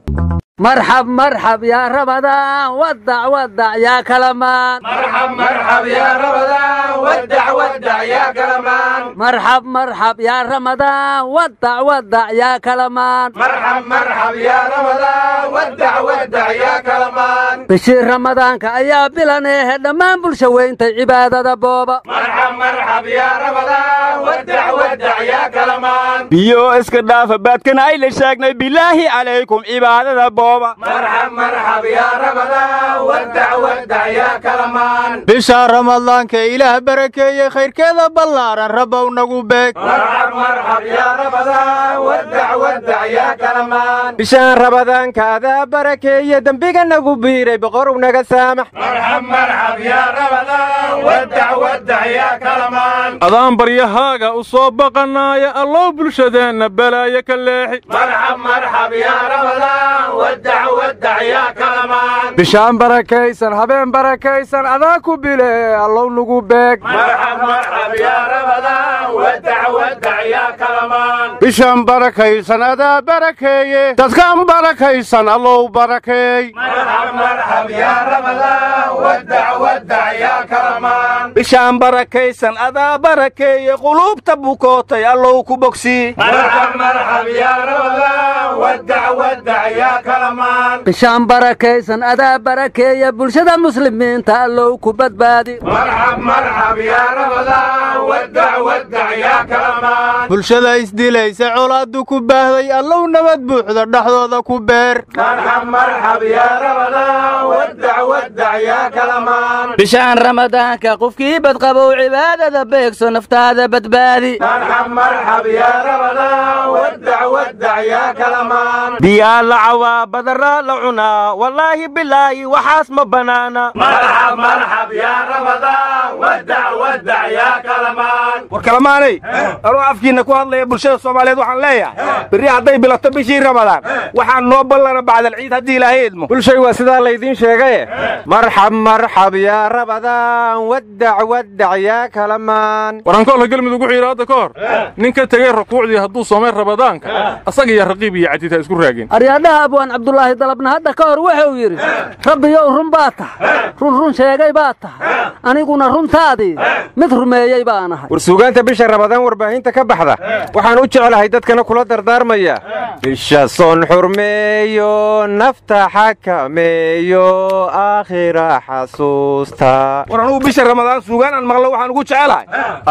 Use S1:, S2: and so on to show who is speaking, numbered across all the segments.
S1: marxab marxab yaa rabadaan wadac wadac yaa kalamaan
S2: مرحب مرحب يا رمضان ودع ودع يا كلمان
S1: marxab marxab yaa ramadaan wadac wadac yaa kalamaan
S2: مرحب مرحب يا رمضان ودع ودع يا كلمان
S1: bishii ramadaanka ayaa bilaneehe dhammaan bulsha weyntay cibaadada booba
S2: مرحب مرحب يا رمضان ودع ودع يا كلمان
S3: biyo iska dhaafa baadkana ay la sheegnay bilaahi calaykum cibaadada booba
S2: مرحب مرحب يا رمضان ودع ودع يا كلمان
S4: bisha ramadaanka ilaah barakeeye khayrkeeda ballaaran rabbow nagu beeg
S2: مرحب مرحب يا رمضان ودع ودع يا كلمان
S3: bishaan rabadaanka adaa barakeeye dembiga nagu biiray boqorow naga saamax
S2: مرحب مرحب يا رمضان ودع ودع يا كلمان
S5: adaan baryahaaga u soo baqanaaya allow bulshadeenna balaayo ka leexi
S2: مرحب مرحب يا رمضان ودع ودع يا كلمان
S3: bishaan barakaysan habeen barakaysan adaa ku bile allow nagu beeg
S2: مرحب مرحب يا رمضان ودع ودع يا كلمان
S4: bishan barakaysan adaa barakeeye dadkan barakaysan allow barakeey
S2: مرحب مرحب يا رمضان ودع ودع يا كلمان
S3: bishaan barakaysan adaa barakeeye quluubta bukootay allow ku bogsii
S2: مرحب مرحب يا رمضان ودع ودع يا كلمان
S1: bishaan barakaysan adaa barakeeya bulshada muslimiinta allow ku badbaadi
S2: مرحب مرحب يا رمضان ودع ودع يا كلمان
S4: bulshada isdilaysa colaaddu ku baahday allow nabad buuxda dhexdooda ku beer
S2: مرحب مرحب يا رمضان ودع ودع يا كلمان
S1: bishaan ramadaanka qofkii badqabow cibaadada beegso naftaada badbaadi
S2: مرحب مرحب يا رمضان ودع ودع يا كلمان
S3: biyaa la cawaa badaraa la cunaa wallaahi bilaahi waxaas ma bannaana
S2: مرحب مرحب يا رمضان ودع ودع يا كلمان
S3: war kalamaanay anuu afkiinna ku hadlaya bulshada soomaaliyeed waxaan leeyahay berri hadday bilato bishii ramadaan waxaan noo ballana bacdal ciid haddii ilaahay idmo bulshay waa sidaa laydiin sheegaye marxab marxab yaa rabadaan wadac wadac yaa kalamaan
S5: warankoolka galmudug wuxuu yidhi hadda ka hor nin ka tegey rukuucdii hadduu soomay ramadaanka asaga iyo raqiib iyo cadiid ha isku raagin
S1: aryaadhaha abwaan cabdulaahi dalabna hadda ka hor wuxuu yidhi rabbiyow run baa tahay run run sheegay baa tahay aniguna runtaadii mid rumeeyey baan ahay
S3: war suugaanta bisha ramadaan warbaahinta ka baxda waxaan u jeclahay dadkana kula dardaarmaya bisha soon xurmeeyo nafta xakameeyo aakhira xasuusta war anugu bisha ramadaan suugaan aan maqlo waxaan ugu jecelahay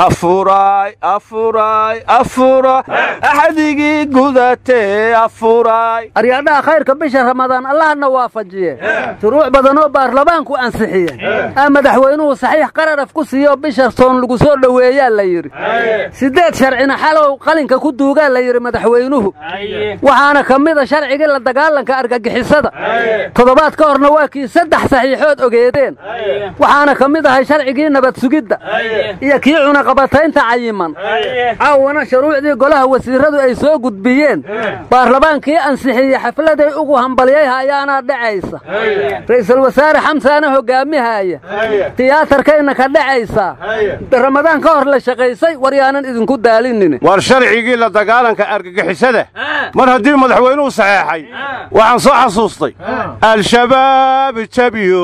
S3: afuray afuray afura axadigii gudatee afuray
S1: aryaadhaha khayrka bisha ramadaan allahna waafajiye shuruuc badan oo baarlamaanku ansixiye aa madaxweynuhu saxiix qararaf ku siiyo bisha soon lagu soo dhoweeyaa la yidhi siddeed sharcina xalow qalinka ku duugaa la yidhi madaxweynuhu waxaana ka mida sharcigii la dagaalanka argagixisada toddobaad ka horna waa kii saddex saxiixood ogeedeen waxaana ka mid ahay sharcigii nabad sugidda iyo kii cunaqabataynta cayiman caawana shuruucdii golaha wasiiradu ay soo gudbiyeen baarlamaankii ansixiyey xafladay ugu hambalyayha ayaana dhacaysa ra'iisul wasaare xamsaana hogaamihaya tiyaatarkayna ka dhacaysaa ramadaan ka hor la shaqaysay war yaanan idinku daalinin
S4: war sharcigii la dagaalanka argagixisada mar haddii madaxweynuhu saxeexay waxaan soo xasuustay al-shabaab jabiyo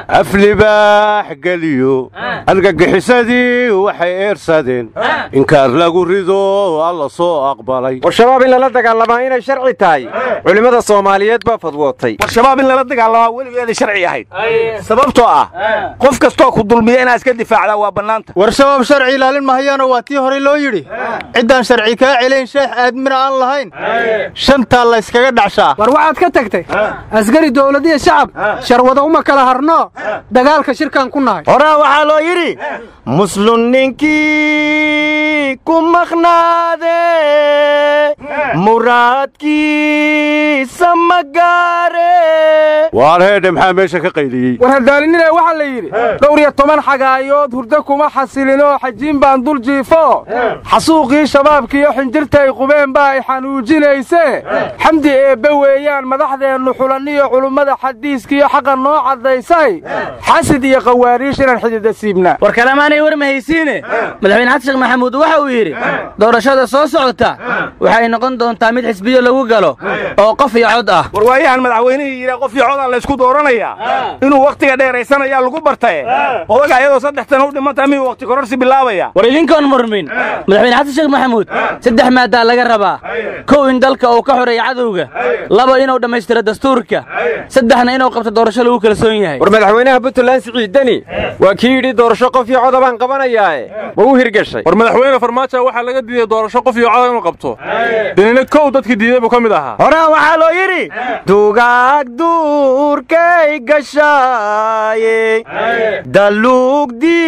S4: aflibaax geliyo argagixisadii waxay eersadeen inkaar lagu rido alla soo aqbalay
S3: war shabaab in lala dagaalamaa inay sharci tahay culimmada soomaaliyeed baa fadwootay war shabaab in lala dagaalamaa weligeeda sharci ahayd sababtoo ah qof kastoo ku dulmiya inaad iska difaacdaa waa bannaanta
S4: war shabaab sharci ilaalin mahayaano waa tii horey loo yidhi ciddaan sharci kaa celayn sheex aadmina aan lahayn shantaa la yskaga dhacshaa
S6: war waxaad ka tagtay askari dowladiya shacab sharwada uma kala harno dagaalka shirkan ku nahay
S3: horaa waxaa loo yidhi muslun ninkii ku maqnaade muraadkiisa ma gaare
S4: waar heedhe maxaa meesha ka qayliyey
S6: war hadaalinina waxaa la yidhi dhowr iyo toban xagaayood hurdo kuma xasilinoo xajiin baan dul jiifo xasuuqii shabaabkiiyo xinjirta ay qubeen baa ay xanuujinaysee xamdi eebbe weeyaan madaxdeennu xulanniyo culummada xadiiskiiyo xaqa noo caddaysay xasid iyo qawaariish inaan xidida siibnaa
S7: war kalemaanay war mahaysiine madaxweyne xasan sheekh maxamuud waxa uu yidhi doorashada soo socota waxay noqon doontaa mid xisbiyo lagu galo oo qof iyo cod ah
S6: ah war waayahan madaxweynihii yidhaa qof iyo codaan laysku dooranayaa inuu wakhtiga dheeraysanayaa lagu bartaye odaga ayadoo saddex tan u dhimantaa miyuu wakhti kororsi bilaabaya
S7: war idinkoon murmin madaxweyne xasan sheekh maxamuud saddex maadaa laga rabaa kow in dalka uu ka xoreeyo cadowga laba inuu dhammaystiro dastuurka saddexna inuu qabto doorasho lagu kalsoon yahay
S3: war madaxweynaha puntland siciid deni waa kii yidhi doorasho qof iyo coda baan qabanayaae ma u hirgashay
S5: war madaxweyne farmaajo waxaa laga diiday doorasho qof iyo coda inuu qabto denina kow dadkii diiday buu ka mid ahaa
S6: horaa waxaa loo yidhi dugaag duurkay gashaaye daluug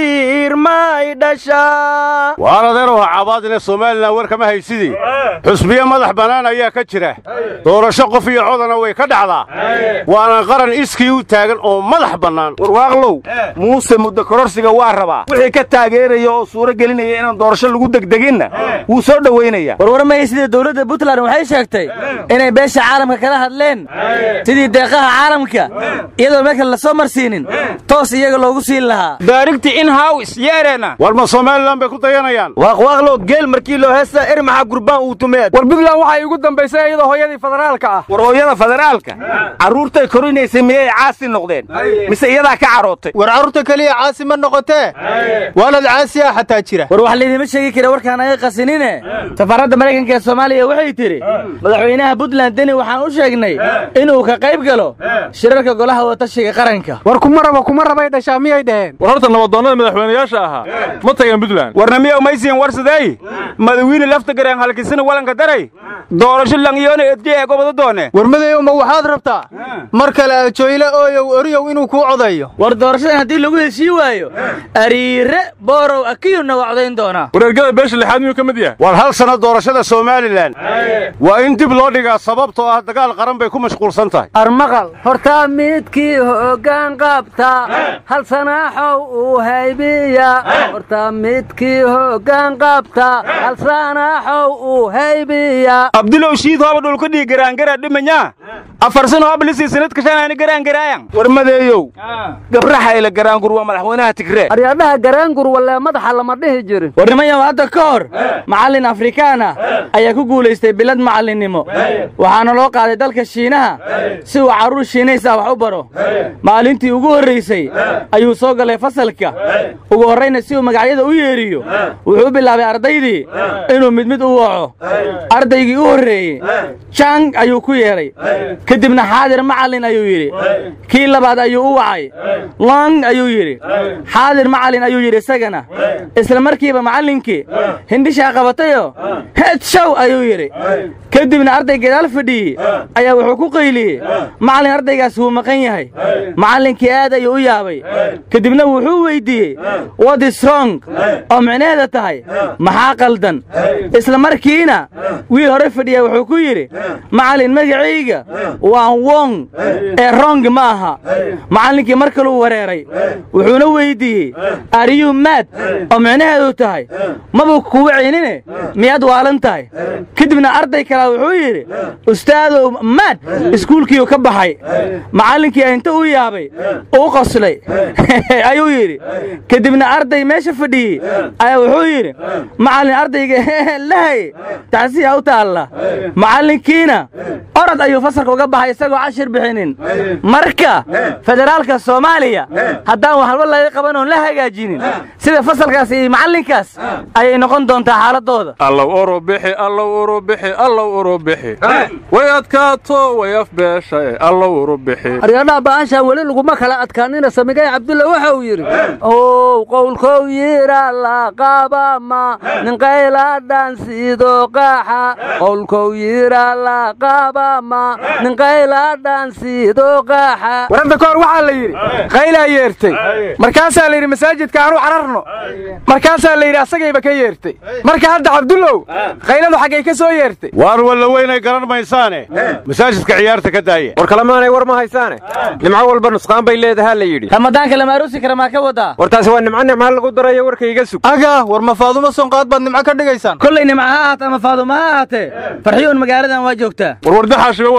S6: diirmay dhashaa
S4: waar adeerow ha cabaadine somalilan war kama haysidii xusbiye madax bannaan ayaa ka jira doorasho qof iyo codana way ka dhacdaa waana qaran iskii u taagan oo madax bannaan
S6: warwaaqlow muuse muddo kororsiga waa rabaa wixii ka taageeraya oo suuro gelinaya inaan doorasho lagu degdeginna wuu soo dhowaynaya
S7: warwarmaya sida dowladda puntland waxay sheegtay inay beesha caalamka kala hadleen sidii deeqaha caalamka iyadoo meel kale la soo marsiinin toos iyaga loogu siin lahaa
S6: daarigti in haws yeereena
S4: war ma somalilan bay ku dayanayaan
S6: waaqwaaqlow geel markii loo heesta er maxaa gurbaan uu tumeed war puntland waxay igu dambaysay iyadoo hooyadii federaalka ah war hooyada federaalka carruurtay korinaysay miyay caasi noqdeen mise iyadaa ka carootay
S8: war carruurta keliya caasi ma noqotee waalad caasi ah xataa jira
S7: war wax laydima sheegi kara warkaan aga qasinine safaaradda maraykanka ee soomaaliya waxay tidhi madaxweynaha puntland deni waxaan u sheegnay inuu ka qayb galo shirarka golaha watashiga qaranka
S8: war kuma raba kuma rabay dhashaa miyay dhaheen
S5: war horta nabadoonnada madaxweynayaasha ahaa ma tageen puntland
S6: warna miyaw maysiin warsadey madawiine lafta gareen halkisina walanka daray doorasho langyoona edje ee gobada doone
S8: war madeeyow ma waxaad rabtaa mar kale ajoyle ooyow oriyow inuu kuu codayo
S7: war doorashadan haddii lagu heshii waayo ariire boorow akiyuna waa codayn doonaa
S5: wareergada beesha lixaad miyuu ka mid yahay
S4: war hal sanno doorashada somalilan waa in dib loo dhigaa sababtoo ah dagaal qaran bay ku mashquulsan tahay
S1: armaqal hortaa midkii hoggaan qabta hal sanaaxow uu haybiya hortaa midkii hoggaan qabta hal sanaaxow uu haybiya
S6: abdulow shiid hooba dhulka dhii garaangara dhimanyaa afar sano hooblisi sanadka shanaani garaangaraayan war madeeyow gabraxayla garaangur waa madaxweynaha tigree
S1: aryadhaha garaangur wallee madaxa lama dhihi jirin
S7: war nimanyaw hadda ka hor macallin afrikaan ah ayaa ku guulaystay bilad macallinnimo waxaana loo qaaday dalka shiinaha si uu carruur shiinays ah wax u baro maalintii ugu horraysay ayuu soo galay fasalka ugu horrayna si uu magacyada u yeedhiyo wuxuu bilaabay ardaydii inuu mid mid u waco ardaygii u horreeyey jang ayuu ku yeedhay ka dibna xaadir macallin ayuu yidhi kii labaad ayuu u wacay long ayuu yidhi xaadir macallin ayuu yidhi isagana isla markiiba macallinkii hindhishaa qabatayoo heed show ayuu yidhi ka dibna arday gadaal fadhiyey ayaa wuxuu ku qayliyey macallin ardaygaas wuu maqan yahay macallinkii aad ayuu u yaabay ka dibna wuxuu weyddiiyey what is wrong oo micnaheeda tahay maxaa qaldan isla markiina wiil hore fadhiya wuxuu ku yidhi macallin magacayga waa wong ee rong ma aha macallinkii mar kaluu wareeray wuxuuna weyddiiyey ariyuu maad oo micnaheedu tahay mabuu kugu ceynine miyaad waalan tahay kadibna arday kalaa wuxuu yidhi ustaadow maad iskuulkiiu ka baxay macallinkii inta u yaabay uu qoslay ayuu yidhi kadibna arday meesha fadhiyey ayaa wuxuu yidhi macallin ardayga lahay tacsiya u taalla macallinkiina orod ayuu fasalka uga baxay isagoo cashir bixinin marka federaalka soomaaliya haddaan waxalba laga qaban oon la hagaajinin sida fasalkaas iyo macallinkaas ayay noqon doontaa xaaladooda
S5: allow urubixi allow urubixi allow urubixi way adkaato way afbeesha allow urubixi
S1: aryadhaha ba'aashaa weli laguma kala adkaanina samigay cabdulla waxa uu yidhi ow qowlkow yira la qabama ninqayladhan sidoo qaaxa qowlkow yira la qabama ninqayladhan sidoo qaaxa
S6: warada ka hor waxaa la yidhi qaylaa yeertay markaasaa la yidhi masaajidka aanu cararno markaasaa la yidhi asagayba ka yeertay marka hadda cabdullow qayladu xaggay ka soo yeertay
S4: waar walla weynay garan maysaane masaajidka ciyaarta ka daaya
S3: war kalemaanay war ma haysaane nimco walba nusqaan bay leedahaa la yidhi
S7: ramadaanka lama aruusi kara maa ka wadaa
S3: war taasi waa nimco nimca lagu darayo warka iga sug
S8: aga war ma faadumo sonqaad baad nimco ka dhigaysaan
S7: kollay nimca ha ahaata ama faaduma ha ahaatee farxiyuun magaaladan waa joogtaa
S5: war wardaxaashiba waa joogtaa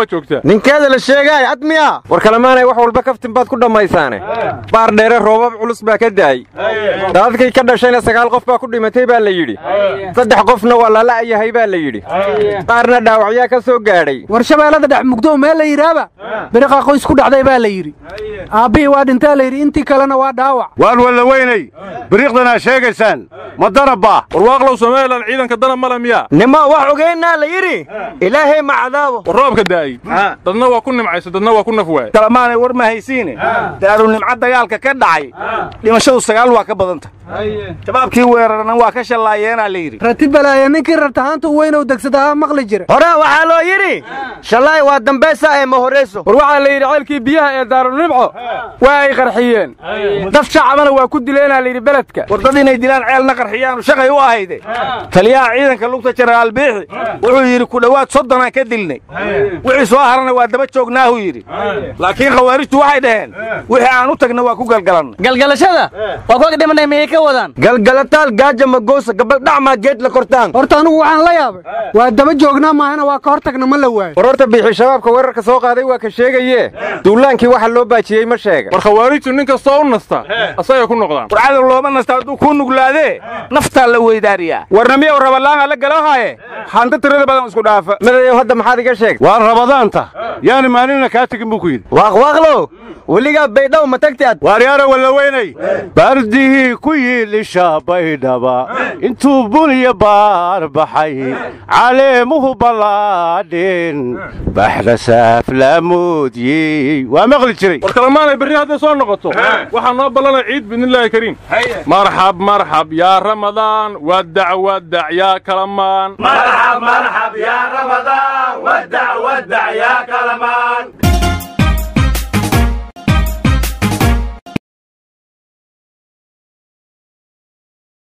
S8: ninkeeda la sheegaay cad miya
S3: war kalemaanay wax walba kaftin baad ku dhammaysaane baar dheere roobab culus baa ka daa'y daadadkii ka dhashayna sagaal qof baa ku dhimatay baa la yidhi saddex qofna waa lala'yahay baa la yidhi qaarna dhaawacyaa ka soo gaadhay
S9: war shabeellada dhex mugdo meel la yidhaaba biriqa qoys ku dhacday baa la yidhi aabbihii waa dhintaa la yidhi intii kalena waa dhaawac
S4: waan walla weynay biriiqdanaa sheegaysaan ma danabbaa
S5: warwaaqlow somalilan ciidanka dana male miyaa
S8: nima wax ogeynaa la yidhi ilaahay ma cadaabo
S5: war roobka daa'ay dadna waa ku nimcayso dadna waa ku naf waay
S6: kalamaanay war ma haysiine daaru nimco dagaalka ka dhacay dhimashadu sagaal waa ka badanta shabaabkii weerarana waa ka shallaayeenaa la yidhi
S9: rati balaaya ninkii rartahaanta weynow degsadahaa maqli jira
S8: hore waxaa loo yidhi shallaay waa dambaysa ee ma horayso
S6: war waxaa la yidhi ceelkii biyaha ee daarunimco waa ay qarxiyeen dad shacabana waa ku dileenaa la yidhi beledka war dad inay dilaan ceelna qarxiyaanu shaqay u ahayde taliyaha ciidanka lugta jenaraal biixi wuxuu yidhi ku dhowaad soddonaan ka dilnay wixii soo harana waa daba joognaahu yidhi laakiin khawaarijtu waxay dhaheen wixii aan u tagna waa ku galgalannay
S7: galgalashada waa kuwa dhimanay miyay ka wadaan
S8: galgalataal gaaja magoosa gabaldhacmaa geed la kortaan
S9: horta anugu waxaan la yaabay waa daba joognaa maahana waa ka hor tagna ma la waayo
S3: war horta biixi shabaabka weerarka soo qaaday waa ka sheegaye duulaankii waxa loo baajiyey ma sheega
S5: war khawaarijtu nin kastoo u nasta asagay ku noqdaan
S6: war cadow looma nasta hadduu kuu nuglaadee naftaa la weydaariyaa warna miyow rabalaanga la galoohaye hanta tirada badan isku dhaafa
S3: madayow hadda maxaad iga sheegtay
S4: waa rabadaanta yaani maalinna kaa tegin buu ku yidhi
S8: waaqwaaqlow weligaa baydhaw ma tagti ad
S4: waaryaara walla weynay baardihii ku yiilisha baydhaba intuu buniya baar baxay caleemuhu ballaadheen baxda saaflaamoodiyey waa maqli jiray
S5: war kalemaanay berri hadday soo noqoto waxaa noo ballanay ciid biidnillaahi kariim marxab marxab yaa ramadaan wadac wadac yaa kalamaan
S2: مرحب مرحب يا رمضان ودع ودع يا كلمان